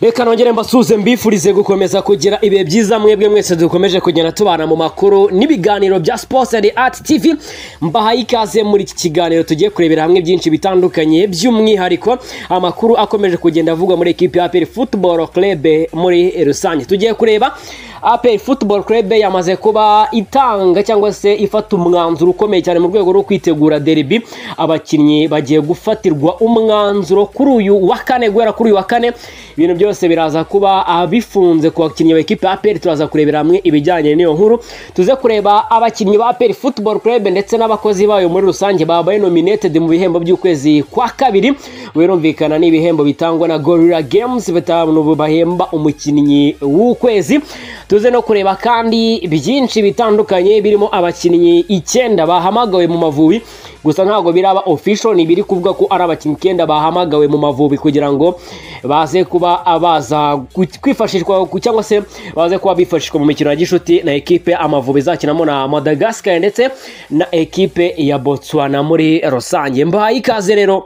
reka nongere mbasuhuze mbifurize gukomeza kugira ibihe byiza mwebwe mwese dukomeje kugenda tubana mu makuru n'ibiganiro bya sports and art tv mbahaye ikaze muri iki kiganiro tugiye kurebera hamwe byinshi bitandukanye by'umwihariko amakuru akomeje kugenda avugwa muri ekipi ya aperi football club muri rusange tugiye kureba aperi football club yamaze kuba itanga cyangwa se ifata umwanzuro ukomeye cyane mu rwego rwo kwitegura derby abakinnyi bagiye gufatirwa umwanzuro kuri uyu wa kane guhera kuri uyu wa kane ibintu byose biraza kuba bifunze ku bakinnyi ba ekipa ya aperi turaza kurebera hamwe ibijyanye n'iyo nkuru tuze kureba abakinnyi ba aperi football club ndetse n'abakozi bayo muri rusange babaye nominated mu bihembo by'ukwezi kwa kabiri birumvikana n'ibihembo bitangwa na gorilla games batanu bahemba umukinnyi w'ukwezi tuze no kureba kandi byinshi bitandukanye birimo abakinnyi icyenda bahamagawe mu mavubi gusa ntabwo biraba official ni biri kuvuga ko ari abakinnyi icyenda bahamagawe mu mavubi kugira ngo baze kuba baza kwifashishwa cyangwa se baze kuba bifashishwa mu mikino ya gishuti na ekipe amavubi izakinamo na madagascar ndetse na ekipe ya botswana muri rusange mbahaye ikaze rero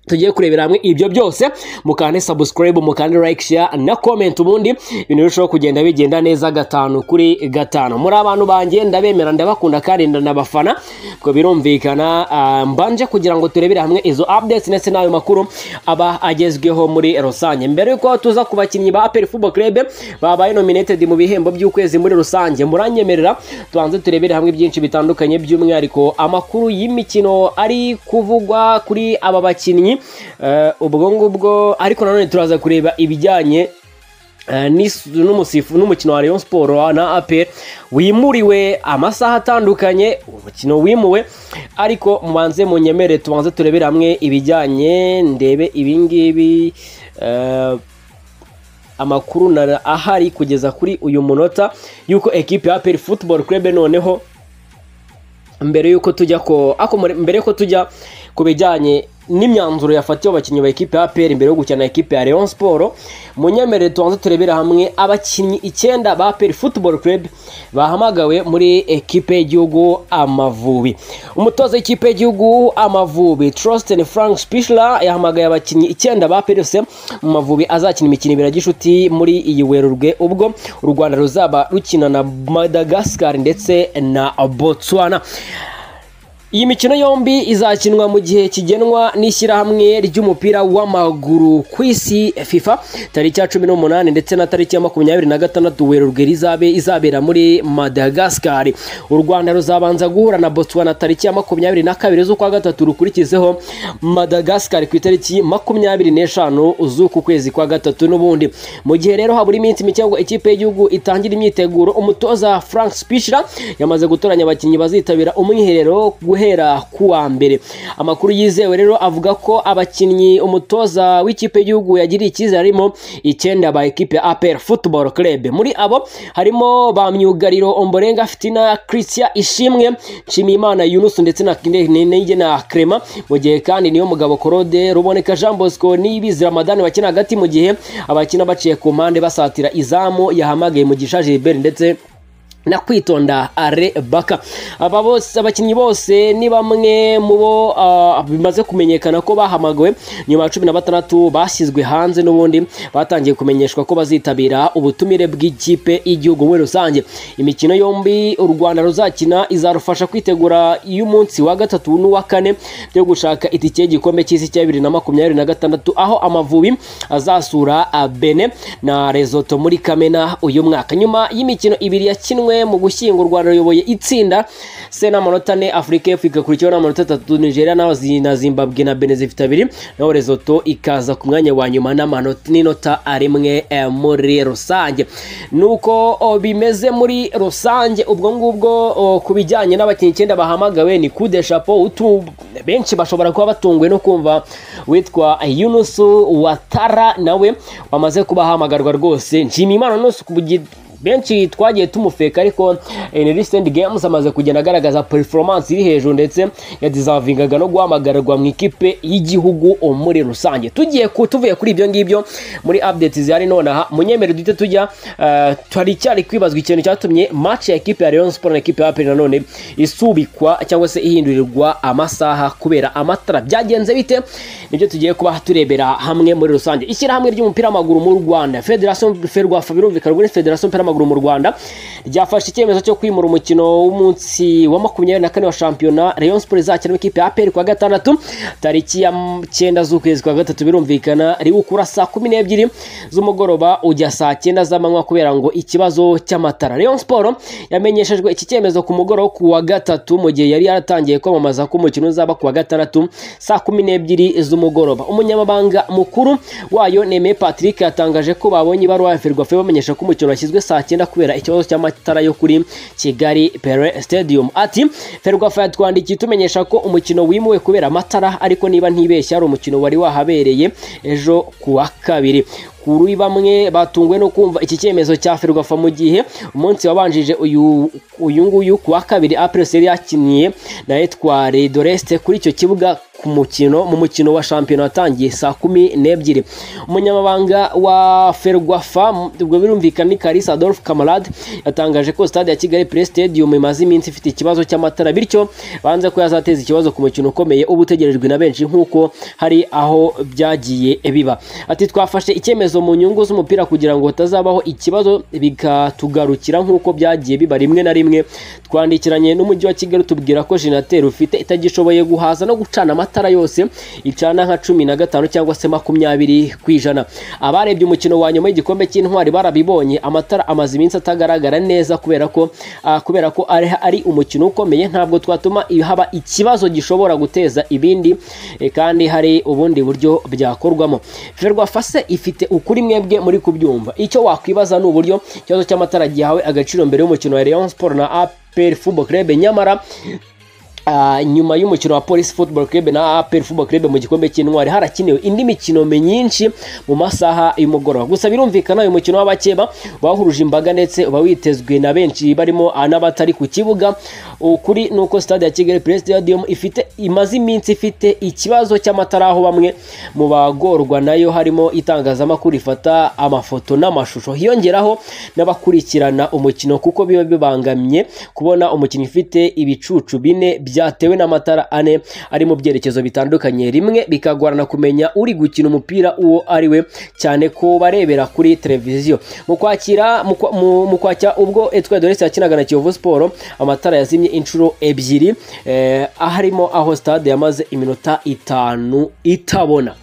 tugiye kurebera hamwe ibyo byose mukande subscribe mukande like share na comment ubundi ibintu birushaho kugenda bigenda neza gatanu kuri gatanu muri abantu banjye ndabemera ndabakunda kandi ndanabafana ubwo birumvikana mbanje kugira ngo turebere hamwe izo updates ndetse n'ayo makuru aba agezweho muri rusange mbere y'uko tuza ku bakinnyi ba aperi football club babaye nominated mu bihembo by'ukwezi muri rusange muranyemerera tubanze turebere hamwe byinshi bitandukanye by'umwihariko amakuru y'imikino ari kuvugwa kuri aba bakinnyi ubwo ngubwo ariko nanone turaza kureba ibijyanye n'umusifu n'umukino wa Rayon Sport na APR wimuriwe amasaha atandukanye umukino wimuwe ariko mubanze munyemere tubanze turebere hamwe ibijyanye ndebe ibingibi amakuru ahari kugeza kuri uyu munota y'uko ekipi ya APR Football Club noneho mbere y'uko tujya ko mbere y'uko tujya ku bijyanye n'imyanzuro yafatiwe abakinnyi ba ekipe ya APR imbere yo gukina ekipe ya Rayon Sport munyemerere tubanze turebera hamwe abakinnyi icyenda ba APR Football Club bahamagawe muri ekipe y'igihugu Amavubi umutoza w'ikipe y'igihugu Amavubi Trosten Frank Spichler yahamagaye abakinnyi icyenda ba APR FC mu Mavubi azakina imikino ibiri gishuti muri iyi Werurwe ubwo u Rwanda ruzaba rukina na Madagascar ndetse na Botswana iyi mikino yombi izakinwa mu gihe kigenwa n'ishyirahamwe ry'umupira w'amaguru ku isi fifa tariki ya cumi n'umunani ndetse na tariki ya makumyabiri na gatandatu werurwe rizabe izabera muri madagascar u rwanda ruzabanza guhura na botswana tariki ya makumyabiri na kabiri z'ukwa gatatu rukurikizeho madagascar ku itariki makumyabiri n'eshanu z'uku kwezi kwa gatatu n'ubundi mu gihe rero habura iminsi mike ngo ikipe y'igihugu itangira imyiteguro umutoza frank spishira yamaze gutoranya abakinnyi bazitabira umwiherero guhera kuwa mbere amakuru yizewe rero avuga ko abakinnyi umutoza w'ikipe y'igihugu yagiriye icyizere harimo icyenda ba ekipe ya APR Football Club muri abo harimo ba myugariro Omborenga Fitina Christian Ishimwe Nshimiyimana Yunus ndetse na Kinege na Crema mu gihe kandi niyo mugabo Korode Ruboneka Jean Bosco n'ibizi Ramadan bakina hagati mu gihe abakina baciye ku mpande basatira izamu yahamagaye mu gishaje Gilbert ndetse na kwitonda are baka aba bose abakinnyi bose ni bamwe mu bo bimaze kumenyekana ko bahamagawe nyuma ya cumi na batandatu bashyizwe hanze n'ubundi batangiye kumenyeshwa ko bazitabira ubutumire bw'ikipe y'igihugu muri rusange imikino yombi u rwanda ruzakina izarufasha kwitegura iy'umunsi wa gatatu n'uwa kane byo gushaka itike y'igikombe cy'isi cya bibiri na makumyabiri na gatandatu aho amavubi azasura bene na rezoto muri kamena uyu mwaka nyuma y'imikino ibiri yakinwe mu gushyingo u rwanda ruyoboye itsinda se n'amanota ane afurika y'epfo igakurikiyeho n'amanota atatu nigeria na zimbabwe na bene zifite abiri naho rezoto ikaza ku mwanya wa nyuma n'inota rimwe muri rusange nuko bimeze muri rusange ubwo ngubwo ku bijyanye n'abakinnyi icyenda bahamagawe ni kude shapo benshi bashobora kuba batunguwe no kumva witwa yunusu watara nawe wamaze kuba ahamagarwa rwose nshimiyimana nusu ku benshi twagiye tumufeka ariko in recent games amaze kugenda agaragaza performance iri hejuru ndetse yadizavingaga no guhamagarwa mu ikipe y'igihugu muri rusange tugiye ku- tuvuye kuri ibyo ngibyo muri updates zihari nonaha munyemere duhite tujya eh, twari cyari kwibazwa ikintu cyatumye match ya ekipe ya Rayon Sports na ekipe ya APR nanone isubikwa cyangwa se ihindurirwa amasaha kubera amatara byagenze bite nibyo tugiye kuba turebera hamwe muri rusange ishyirahamwe ry'umupira w'amaguru mu Rwanda Federation Ferwafa birumvikana ubwo ni Federation y'umupira w'amaguru mu Rwanda ryafashe icyemezo cyo kwimura umukino w'umunsi wa makumyabiri na kane wa shampiyona Rayon Sports izakina n'ikipe ya APR kuwa gatandatu tariki ya m- cyenda z'ukwezi kwa gatatu birumvikana riwukura saa kumi n'ebyiri z'umugoroba ujya saa cyenda z'amanywa kubera ngo ikibazo cy'amatara Rayon Sport yamenyeshejwe iki cyemezo ku mugoroba ku wa gatatu mu gihe yari yaratangiye kwamamaza ko umukino uzaba ku wa gatandatu saa kumi n'ebyiri z'umugoroba umunyamabanga mukuru wayo Nemeye Patrick yatangaje ko babonye ibaruwa ya Ferwafa bamenyesha ko umukino washyizwe saa cyenda kubera ikibazo cy'amatara yo kuri Kigali Pele Stadium ati Ferwafa yatwandikiye tumenyesha ko umukino wimuwe kubera amatara ariko niba ntibeshya ari umukino wari wahabereye ejo ku wa kabiri kuri bamwe batunguwe no kumva iki cyemezo cya Ferwafa mu gihe umunsi wabanjije uyu uyu nguyu ku wa kabiri Apres yari yakiniye na Etware Doreste kuri icyo kibuga ku mukino mu mukino wa shampiyona watangiye saa kumi n'ebyiri umunyamabanga wa ferwafa m- ubwo birumvikana ni karisa adolphe kamarade yatangaje ko stade ya kigali pre stadium imaze iminsi ifite ikibazo cy'amatara bityo banze ko yazateza ikibazo ku mukino ukomeye uba utegerejwe na benshi nk'uko hari aho byagiye biba ati twafashe icyemezo mu nyungu z'umupira kugira ngo hatazabaho ikibazo bikatugarukira nk'uko byagiye biba rimwe na rimwe twandikiranye n'umujyi wa kigali tubwira ko jenateri ufite itagishoboye guhaza no gucana amatara yose icana nka cumi na gatanu cyangwa se makumyabiri ku ijana abarebye umukino wa nyuma y'igikombe cy'intwari barabibonye amatara amaze iminsi atagaragara neza kubera ko ah, kubera ko ari, ari umukino ukomeye ntabwo twatuma i- haba ikibazo gishobora guteza ibindi eh, kandi hari ubundi buryo byakorwamo ferwafa se ifite ukuri mwebwe muri kubyumva icyo wakwibaza ni uburyo ikibazo cy'amatara gihawe agaciro mbere y'umukino wa Rayon Sport na APR Football Club nyamara Ah, nyuma y'umukino wa Police Football Club na APR Football Club mu gikombe cy'intwari harakiniwe indi mikino myinshi mu masaha y'umugoroba gusa birumvikana uyu mukino w'abakeba wahuruje imbaga ndetse uba witezwe na benshi barimo ah, n'abatari ku kibuga ukuri ni uko stade ya Kigali Pre Stadium ifite imaze iminsi ifite ikibazo cy'amatara aho bamwe mu bagorwa nayo harimo itangazamakuru rifata amafoto n'amashusho hiyongeraho n'abakurikirana umukino kuko biba bibangamye kubona umukinnyi ufite ibicucu bine byatewe n'amatara ane ari mu byerekezo bitandukanye rimwe bikagorana kumenya uri gukina umupira uwo ari we cyane ko barebera kuri televiziyo mu kwakira mu kwa- mu- mu kwakira ubwo Etwa Doresi yakinaga na Kiyovu Sport amatara yazimye inshuro ebyiri eh, harimo aho stade yamaze iminota itanu itabona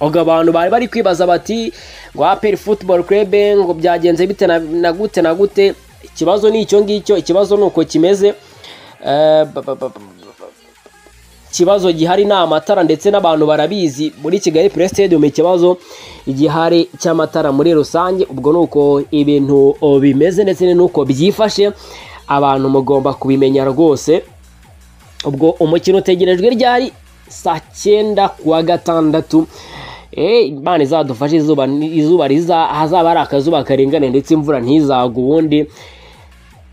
ubwo abantu bari bari kwibaza bati ngo aperi futuboro kurebe ngo byagenze bite na- na gute na gute ikibazo ni icyo ngicyo ikibazo ni uko kimeze Eh, ba- ba- ba- ba- ikibazo gihari ni amatara ndetse n'abantu barabizi muri kigali pre stadium ikibazo gihari cy'amatara muri rusange ubwo ni uko ibintu o, bimeze ndetse n'uko byifashe abantu mugomba kubimenya rwose ubwo umukino utegerejwe ryari saa cyenda kuwa gatandatu Eh, imana izadufashe izuba izuba riza hazaba ari akazuba karengane ndetse imvura ntizagwe ubundi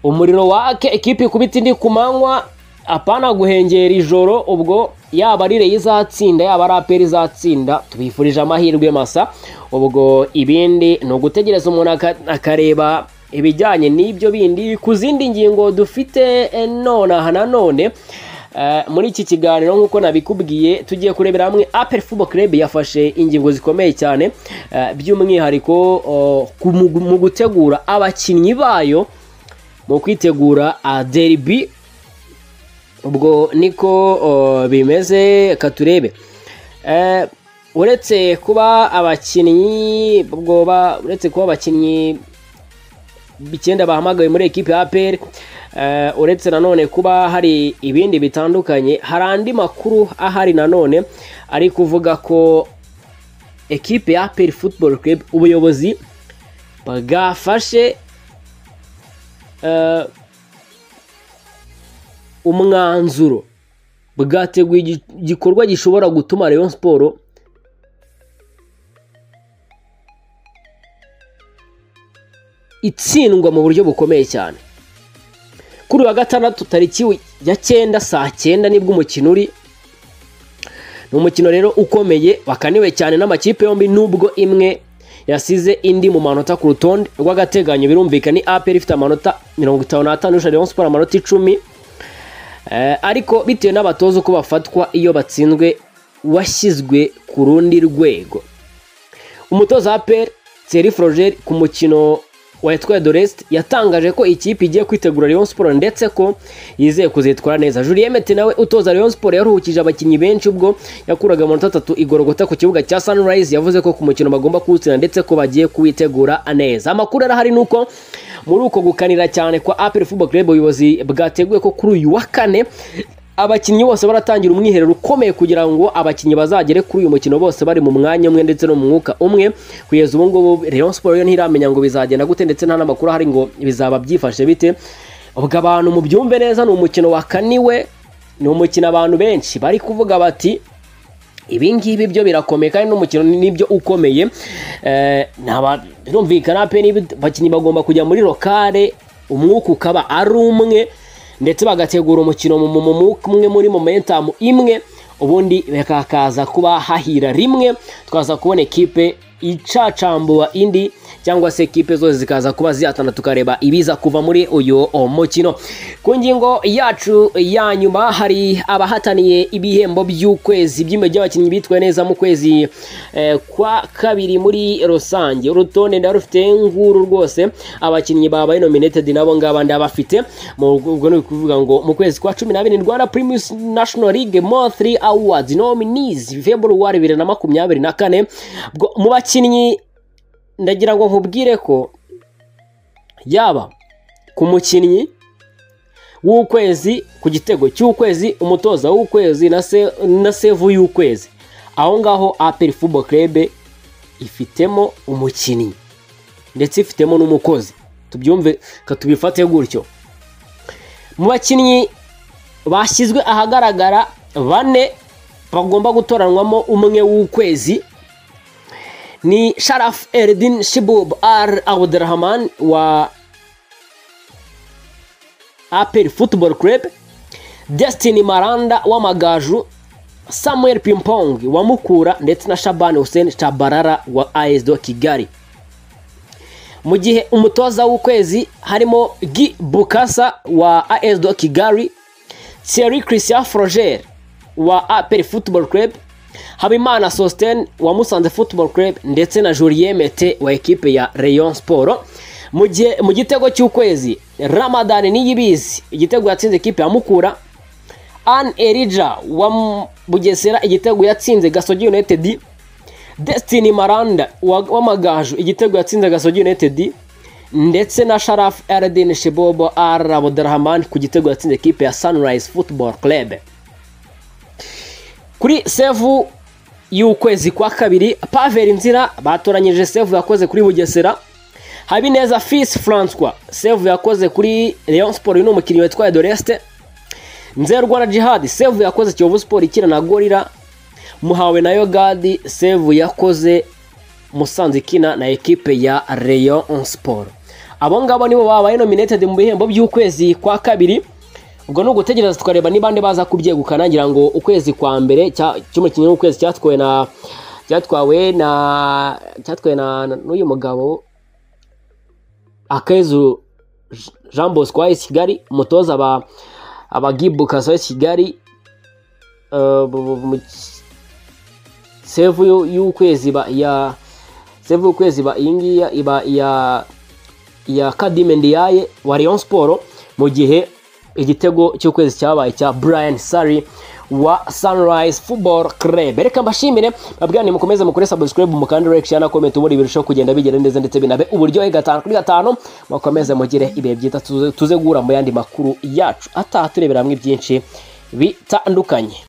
umuriro wake ekipi ikubita indi ku manywa apana guhengera ijoro ubwo yaba ari reyo izatsinda yaba ari aperi izatsinda tubifurije amahirwe masa ubwo ibindi ni ugutegereza umuntu aka- akareba ibijyanye n'ibyo bindi ku zindi ngingo dufite eh, nonaha nanone Eh, muri iki kiganiro nk'uko nabikubwiye tugiye kurebera hamwe aperi fubo club yafashe ingingo zikomeye cyane eh, by'umwihariko oh, ku- mu mu gutegura abakinnyi bayo mu kwitegura a derby ubwo niko o, bimeze ka turebe Eh, uretse kuba abakinnyi ubwo ba- uretse kuba abakinnyi icyenda bahamagawe muri ekipe ya APR eh, uretse nanone kuba hari ibindi bitandukanye hari andi makuru ahari nanone ari kuvuga ko ekipe ya APR Football Club ubuyobozi bwafashe eh, umwanzuro bwateguye igi- igikorwa gishobora gutuma Rayon Sport itsindwa mu buryo bukomeye cyane kuri uyu wa gatandatu tariki ya cyenda saa cyenda nibwo umukino uri ni umukino rero ukomeye wakaniwe cyane n'amakipe yombi nubwo imwe yasize indi mu manota ku rutonde rw'agateganyo birumvikana ni aperi ifite amanota mirongo itanu n'atanu Rayon Sports amanota icumi ariko bitewe n'abatoza uko bafatwa iyo batsinzwe washyizwe ku rundi rwego umutoza wa peri seri forogeri ku mukino wa etwaye doresite yatangaje ko ikipe igiye kwitegura Rayon Sports ndetse ko yizeye kuzitwara neza Julien Mete nawe utoza Rayon Sports yaruhukije abakinnyi benshi ubwo yakuraga amanota atatu igorogota ku kibuga cya Sunrise yavuze ko ku mukino bagomba kuwutsinda ndetse ko bagiye kuwitegura neza amakuru arahari ni uko muri uko gukanira cyane kwa APR Football Club ubuyobozi bwateguye ko kuri uyu wa kane abakinnyi bose baratangira umwiherero ukomeye kugira ngo abakinnyi bazagere kuri uyu mukino bose bari mu mwanya umwe ndetse no mu mwuka umwe kugeza ubu ngubu Rayon Sports yo ntiramenya ngo bizagenda gute ndetse nta n'amakuru ahari ngo bizaba byifashe bite ubwo abantu mu byumve neza ni umukino wakaniwe ni umukino abantu benshi bari kuvuga bati ibi ngibi byo birakomeye kandi n'umukino nibyo ukomeye birumvikana pe abakinnyi bagomba kujya muri lokale umwuka ukaba ari umwe ndetse bagategura umukino mu umwe muri momentamu imwe ubundi bakakaza kuba hahira rimwe tukaza kubona ekipe icacambura indi cyangwa se ekipe zose zikaza kuba zihatana tukareba ibiza kuva muri uyu mukino ku ngingo yacu ya nyuma hari abahataniye ibihembo by'ukwezi by'imwe by'abakinnyi bitwaye neza mu kwezi kwa kabiri muri rusange urutonde ndarufite nguru rwose abakinnyi babaye nominated nabo ngaba ndabafite ubwo ni ukuvuga ngo mu kwezi kwa cumi n'abiri rwanda primus national league mo 3 awards nominees februari bibiri na makumyabiri na kane mu bakinnyi ndagira ngo nkubwire ko yaba ku mukinnyi w'ukwezi ku gitego cy'ukwezi umutoza w'ukwezi na sevu y'ukwezi aho ngaho aperi fubo kerebe ifitemo umukinnyi ndetse ifitemo n'umukozi tubyumve tubifate gutyo mu bakinnyi bashyizwe ahagaragara bane bagomba gutoranwamo umwe w'ukwezi ni sharaf eridin shibub ar abudurahman wa aperi futuboro kerebe desitini maranda w'amagaju samuel pimpong wa mukura ndetse na shabani hussein shabarara wa ayesdo kigali mu gihe umutoza w'ukwezi harimo gi bukasa wa ayesdo kigali thierry christian froger wa aperi futuboro kerebe habimana sositene wa musanze futuboro kerebe ndetse na julien mete wa ekipe ya rayon siporo mu gitego cy'ukwezi ramadani niyibizi igitego yatsinze ekipe ya mukura an erija wa bugesera igitego yatsinze gasogi unitedi desitini maranda w'amagaju igitego yatsinze gasogi unitedi ndetse na sharafu erideni shibobo arabudarahman ku gitego yatsinze ekipe ya sunrise futuboro kerebe kuri sevu y'ukwezi kwa kabiri paveri nzira batoranyije sevu yakoze kuri bugesera habineza fisi francois sevu yakoze kuri leon siporo ni umukinnyi witwa doresite nzerwa na jihadi sevu yakoze kiyovu siporo ikina na gorira muhawe na yogadi sevu yakoze musanze ikina na ekipe ya leon siporo abo ngabo nibo babaye nominated mu bihembo by'ukwezi kwa kabiri ubwo ni ugutegereza tukareba niba andi baza kubyegukana ngira ngo ukwezi kwa mbere cy'umukinnyi w'ukwezi cyatwawe na cyatwawe na cyatwawe na n'uyu mugabo akezu jean bosco wa kigali umutoza aba abagibukasa wa kigali sevu y'ukwezi ya sevu y'ukwezi iyi ngiyi iba iya iya kadime ndiyaye wa leon siporo mu gihe igitego cy'ukwezi cyabaye cya Brian Sari wa Sunrise Football Club reka mbashimire babwirane mukomeze mukore subscribe mukandi like share na comment ubundi birushaho kugenda bigera neza ndetse binabe uburyohe gatanu kuri gatanu mukomeze mugire ibihe byiza tuze guhura mu yandi makuru yacu ataha turebera hamwe byinshi bitandukanye